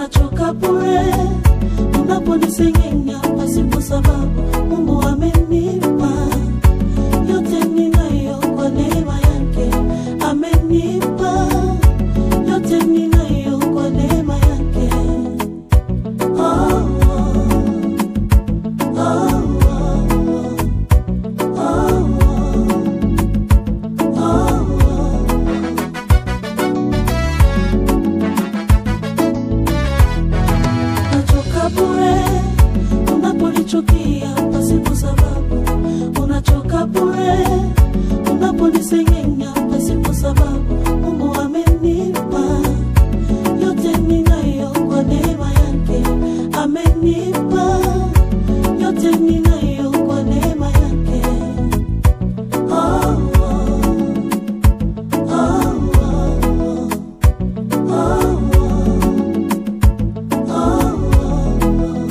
unachoka bure unaponisengenya pasipo sababu. Mungu amenipa yote ninayo kwa neema yake, amenipa yote ninayo kwa neema yake. Oh, oh, oh, oh, oh, oh, oh. Unachoka bure unaponichukia pasipo sababu, unachoka bure unaponisengenya pasipo sababu. Mungu amenipa yote ninayo kwa neema yake, amenipa yote ninayo kwa neema yake. Oh, oh, oh, oh, oh, oh, oh.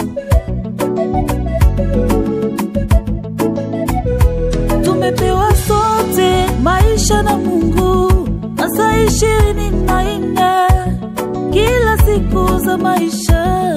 Tumepewa sote maisha na Mungu, masaa ishirini na nne kila siku za maisha.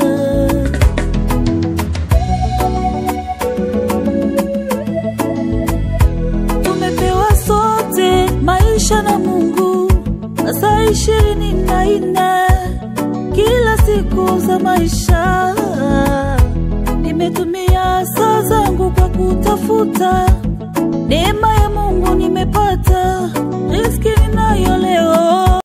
Tumepewa sote maisha na Mungu, masaa ishirini na nne kila siku za maisha. Nimetumia saa zangu kwa kutafuta neema ya Mungu, nimepata riziki ninayo leo.